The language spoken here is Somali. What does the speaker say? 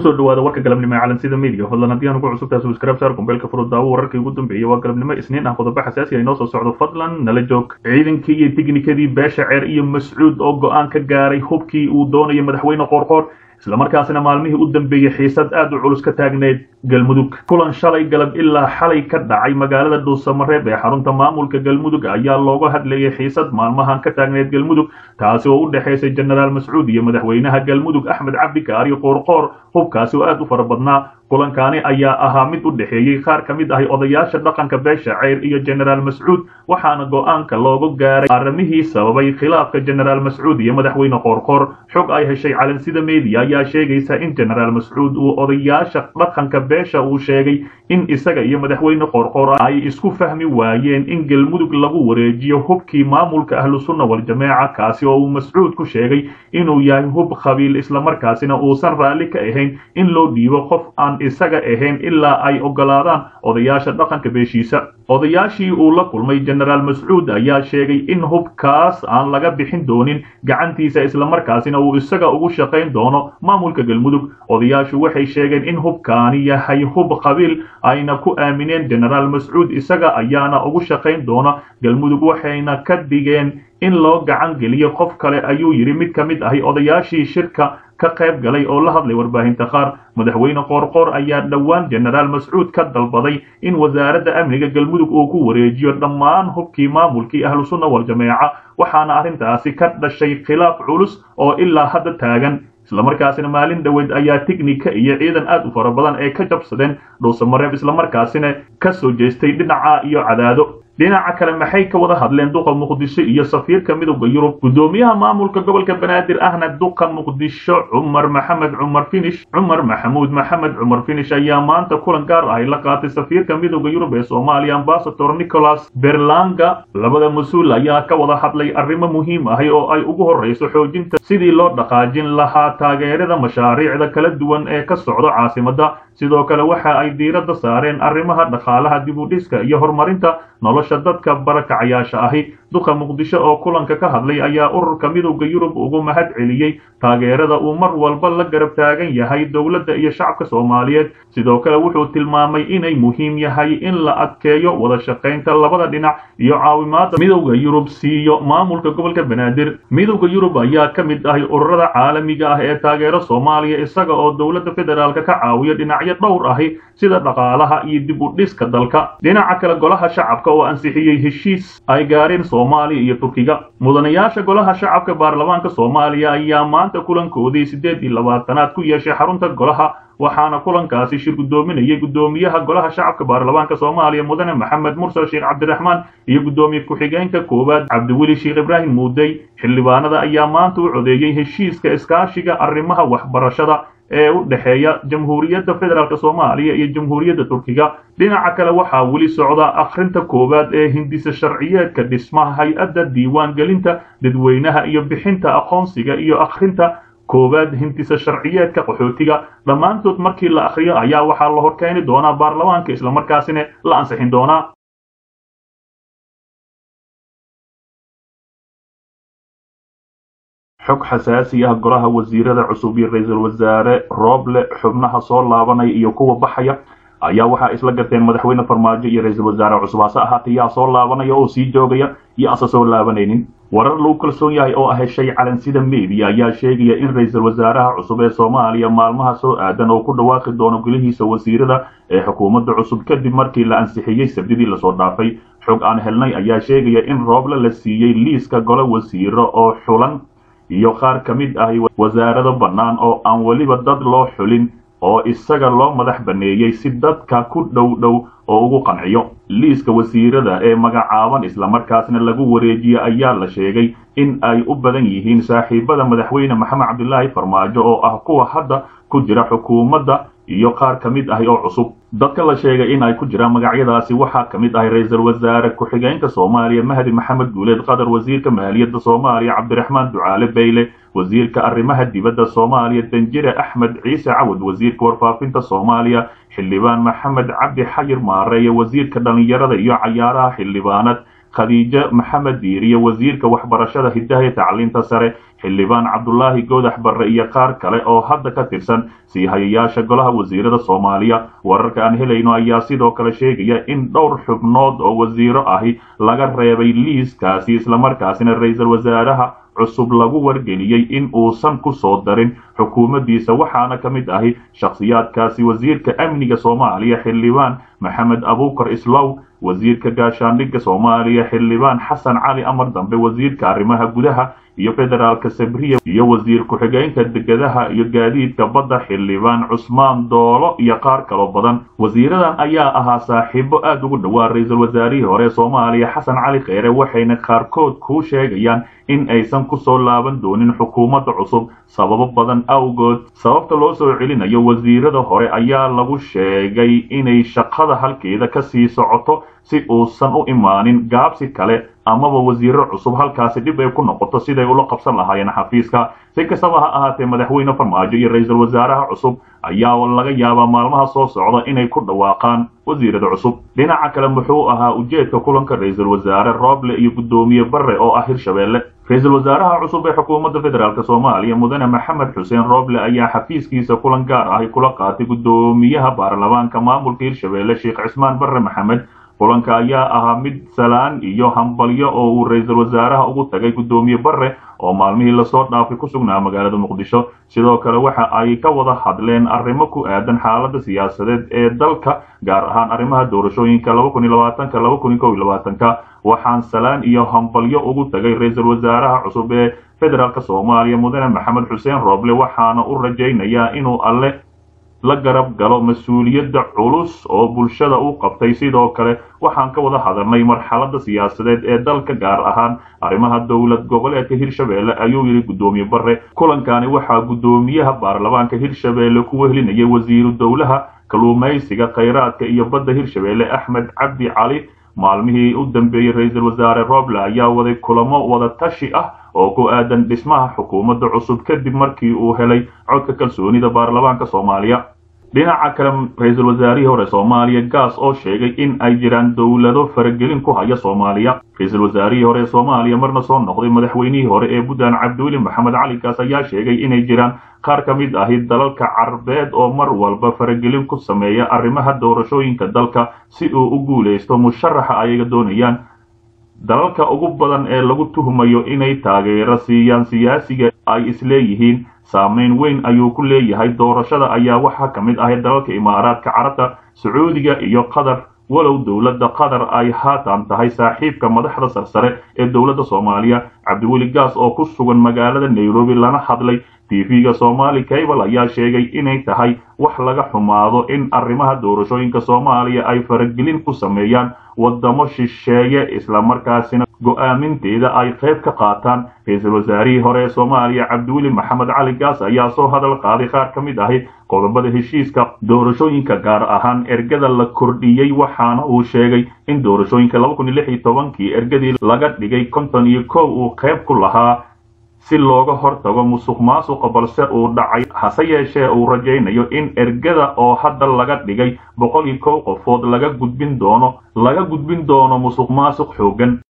kusoo dhawaada warka galabnimo ee calansida media fadlan haddii aan ugu cusubtahay subscribe saar kumbeelka furud daawo wararkii ugu dambeeyay waa galabnimo isniin ah qodobo xasaasi ah inoo soo socdo fadlan nala joog ciidankii iyo tiknikadii beesha ceer iyo mascuud oo go-aan ka gaaray hubkii uu doonayo madaxweyne qoorqoor islamarkaasina maalmihii u dambeeyey xiisad aad u culus ka taagneyd galmudug kulan shalay galab ilaa xalay ka dhacay magaalada dhuusamareeb ee xarunta maamulka galmudug ayaa looga hadlayay xiisad maalmahan ka taagneyd galmudug taasi oo u dhexaysay jenaraal mascuud iyo madaxweynaha galmudug axmed cabdi kaari qoorqoor hubkaasi oo aad u fara badnaa kulankaani ayaa ahaa mid u dhexeeyey qaar ka mid ahi odayaasha dhaqanka beesha ceyr iyo jenaraal mascuud waxaana go-aanka looga gaaray arrimihii sababay khilaafka jenaraal mascuud iyo madaxweyne qoorqoor xog ay heshay calansida media ayaa sheegaysa in jenaraal mascuud uu odayaasha dhaqanka beesha uu sheegay in isaga iyo madaxweyne qoorqoor ay isku fahmi waayeen in galmudug lagu wareejiyo hubkii maamulka ahlu sunna wal-jameeca kaasi oo uu mascuud ku sheegay inuu yahay hub qabiil islamarkaasina uusan raalli ka ahayn in loo dhiibo qof aan isaga ahayn ilaa ay ogolaadaan odayaasha dhaqanka beeshiisa odayaashii uu la kulmay jenaraal mascuud ayaa sheegay in hubkaas aan laga bixin doonin gacantiisa islamarkaasina uu isaga ugu shaqayn doono maamulka galmudug odayaashu waxay sheegeen in hubkaani yahay hub qabiil ayna ku aamineen jenaraal mascuud isaga ayaana ugu shaqayn doona galmudug waxayna ka dhigeen in loo gacan geliyo qof kale ayuu yidhi mid ka mid ahi odayaashii shirka ka qayb galay oo la hadlay warbaahinta qaar madaxweyne qoorqoor ayaa dhowaan jenaraal mascuud ka dalbaday in wasaaradda amniga galmudug uu ku wareejiyo dhammaan hubkii maamulkii ahlu sunna wal-jameeca waxaana arrintaasi ka dhashay khilaaf culus oo ilaa hadda taagan islamarkaasina maalin dhoweed ayaa tiknika iyo ciidan aad u fara badan ee ka jabsadeen dhuusamareeb islamarkaasina ka soo jeestay dhinaca iyo cadaado dhinaca kale maxay ka wada hadleen duqa muqdisho iyo safiirka midowda yurub guddoomiyaha maamulka gobolka banaadir ahna duqa muqdisho cumar maxamed cumar finish cumar maxamuud maxamed cumar finish ayaa maanta kulan gaar ahay la qaatay safiirka midowda yurub ee soomaaliya ambasador nicholas berlanga labada mas-uul ayaa ka wada hadlay arrimo muhiim ahi oo ay ugu horreyso xoojinta sidii loo dhaqaajin lahaa taageerada mashaariicda kala duwan ee ka socdo caasimadda sidoo kale waxa ay diiradda saareen arrimaha dhaqaalaha dibudhiska iyo horumarinta nolosha dadka barakacayaasha ahi duqa muqdisho oo kulanka ka hadlay ayaa ururka midowda yurub ugu mahad celiyey taageerada uu mar walba la garab taagan yahay dowladda iyo shacabka soomaaliyeed sidoo kale wuxuu tilmaamay inay muhiim yahay in la adkeeyo wada shaqaynta labada dhinac iyo caawimaada midowda yurub siiyo maamulka gobolka banaadir midowda yurub ayaa ka mid ahay ururada caalamiga ah ee taageero soomaaliya isaga oo dowladda federaalka ka caawiya dhinacyo dhowr ahi sida dhaqaalaha iyo dib u dhiska dalka dhinaca kale golaha shacabka oo ansixiyey heshiis ay gaareen soomaaliya iyo turkiga mudanayaasha golaha shacabka baarlamaanka soomaaliya ayaa maanta kulankoodii siddeed iyo labaatanaad ku yeeshay xarunta golaha waxaana kulankaasi shir guddoominayay guddoomiyaha golaha shacabka baarlamaanka soomaaliya mudane maxamed mursal sheekh cabdiraxmaan iyo guddoomiye ku-xigeenka koowaad cabdiweli sheekh ibraahim muudey xildhibaanada ayaa maanta u codeeyey heshiiska iskaashiga arrimaha waxbarashada ee u dhexeeya jamhuuriyadda federaalk soomaaliya iyo jamhuuriyadda turkiga dhinaca kale waxaa weli socda akhrinta koowaad ee hindisa sharciyeedka dhismaha hay-adda diiwaan gelinta dadweynaha iyo bixinta aqoonsiga iyo akhrinta koowaad hindisa sharciyeedka qaxootiga dhammaantood markii la akhriyo ayaa waxaa la horkeeni doonaa baarlamaanka islamarkaasina la ansixin doonaa xog xasaasi ah golaha wasiirada cusub iyo ra-iisul wasaare rooble xubnaha soo laabanaya iyo kuwa baxaya ayaa waxaa isla garteen madaxweyne farmaajo iyo ra-iisul wasaare cusub hase ahaatee yaa soo laabanaya oo sii joogaya iyo asa soo laabanaynin warar lagu kalsoon yahay oo heshay calansida media ayaa sheegaya in ra-iisul wasaaraha cusub ee soomaaliya maalmaha soo aadan oo ku dhawaaqi doono golihiisa wasiirada ee xukuumadda cusub kadib markii la ansixiyey sabdidii lasoo dhaafay xog aan helnay ayaa sheegaya in rooble la siiyey liiska gole wasiiro oo xulan iyo qaar ka mid ahi wasaarado bannaan oo aan weliba dad loo xulin oo isaga loo madax banneeyey si dadka ku dhow dhow oo ugu qanciyo liiska wasiirada ee magacaaban islamarkaasna lagu wareejiye ayaa la sheegay in ay u badan yihiin saaxiibada madaxweyne maxamed cabdilaahi farmaajo oo ah kuwa hadda ku jira xukuumadda iyo qaar ka mid ahi oo cusub dadka la sheegay in ay ku jiraan magacyadaasi waxaa ka mid ahay ra-iisul wasaare ku-xigeenka soomaaliya mahdi maxamed guuleed qatar wasiirka maaliyadda soomaaliya cabdiraxmaan ducaale bayle wasiirka arrimaha dibadda soomaaliya danjire axmed ciise cawad wasiirka warfaafinta soomaaliya xildhibaan maxamed cabdi xayir maareeye wasiirka dhallinyarada iyo cayaaraha xildhibaanad khadiijo maxamed diiriye wasiirka waxbarashada hidaha iyo tacliinta sare xildhibaan cabdulaahi goodax barre iyo qaar kale oo hadda ka tirsan sii hayayaasha golaha wasiirada soomaaliya wararka aan helayno ayaa sidoo kale sheegaya in dhowr xubnood oo wasiiro ahi laga reebay liiskaasi islamarkaasina ra-iisul wasaaraha cusub lagu wargeliyey in uusan ku soo darin xukuumaddiisa waxaana ka mid ahi shakhsiyaadkaasi wasiirka amniga soomaaliya xildhibaan maxamed abuukar islow wasiirka gaashaandhigga soomaaliya xildhibaan xasan cali amar dambe wasiirka arrimaha gudaha iyo federaalka sabriya iyo wasiir ku-xigeenka degadaha iyo gaadiidka badda xildhibaan cusmaan doolo iyo qaar kaloo badan wasiiradan ayaa ahaa saaxiibo aad ugu dhowaa ra-iisul wasaarihii hore soomaaliya xasan cali kheyre waxayna qaarkood kuu sheegayaan in aysan ku soo laaban doonin xukuumadda cusub sababo badan awgood sababta loo soo celinayo wasiirada hore ayaa lagu sheegay inay shaqada halkeeda ka sii socoto si uusan u imaanin gaabsi kale amaba wasiiro cusub halkaasi dhib ay ku noqoto siday ula qabsan lahaayeen xafiiska si kastaba ha ahaatee madaxweyne farmaajo iyo ra-iisul wasaaraha cusub ayaa laga yaabaa maalmaha soo socda inay ku dhawaaqaan wasiirada cusub dhinaca kale muxuu ahaa ujeedka kulanka ra-iisul wasaare rooble iyo guddoomiye barre oo ah hirshabeelle ra-iisul wasaaraha cusub ee xukuumadda federaalk soomaaliya mudane maxamed xuseen rooble ayaa xafiiskiisa kulan gaar ahi kula qaatay guddoomiyaha baarlamaanka maamulka hirshabeelle sheekh cismaan barre maxamed kulanka ayaa ahaa mid salaan iyo hambalyo oo uu ra-iisul wasaaraha ugu tagay guddoomiye barre oo maalmihii lasoo dhaafay ku sugnaa magaalada muqdisho sidoo kale waxa ay ka wada hadleen arrimo ku aadan xaaladda siyaasadeed ee dalka gaar ahaan arrimaha doorashooyinka ka waxaan salaan iyo hambalyo ugu tagay ra-iisul wasaaraha cusub ee federaalk soomaaliya mudane maxamed xuseen rooble waxaana u rajaynayaa inuu alle la garab galo mas-uuliyadda culus oo bulshada u qabtay sidoo kale waxaan ka wada hadalnay marxaladda siyaasadeed ee dalka gaar ahaan arrimaha dowlad goboleedka hirshabeelle ayuu yidhi guddoomiye barre kulankani waxaa guddoomiyaha baarlamaanka hirshabeelle ku wehlinayay wasiiru dowlaha kalluumaysiga khayraadka iyo badda hirshabeelle axmed cabdi cali maalmihii u dambeeyey ra-iisul wasaare roble ayaa waday kulamo wada tashi ah oo ku aadan dhismaha xukuumadda cusub kadib markii uu helay codka kalsoonida baarlamaanka soomaaliya dhinaca kale ra-iisul wasaarihii hore soomaaliya gaas oo sheegay in ay jiraan dowlado faragelin ku haya soomaaliya ra-iisul wasaarihii hore ee soomaaliya marna soo noqday madaxweynihii hore ee puntland cabdiweli maxamed cali gaas ayaa sheegay inay jiraan qaar ka mid ahi dalalka carbeed oo mar walba faragelin ku sameeya arrimaha doorashooyinka dalka si uu u guulaysto musharaxa ayaga doonayaan dalalka ugu badan ee lagu tuhmayo inay taageero siiyaan siyaasiga ay isleeyihiin saamayn weyn ayuu ku leeyahay doorashada ayaa waxaa ka mid ahay dalalka imaaraadka carabta sacuudiga iyo qatar walow dowladda qatar ay haatan tahay saaxiibka madaxda sarsare ee dowladda soomaaliya cabdiweli gaas oo ku sugan magaalada nairobi lana hadlay tv-ga somali cable ayaa sheegay inay tahay wax laga xumaado in arrimaha doorashooyinka soomaaliya ay faragelin ku sameeyaan wadamo shisheeye islamarkaasina go-aaminteeda ay qayb ka qaataan ra-iisul wasaarihii hore ee soomaaliya cabdiweli maxamed cali gaas ayaa soo hadal qaaday qaar ka mid ahi qodobada heshiiska doorashooyinka gaar ahaan ergada la kordhiyey waxaana uu sheegay in doorashooyinka kii ergadii laga dhigay konton iyo kow uu qayb ku lahaa si looga hortago musuq maasuqa balse uu dhacay hase yeeshee uu rajaynayo in ergada oo hadda laga dhigay boqol iyo kow qofood laga gudbin doono laga gudbin doono musuq maasuq xoogan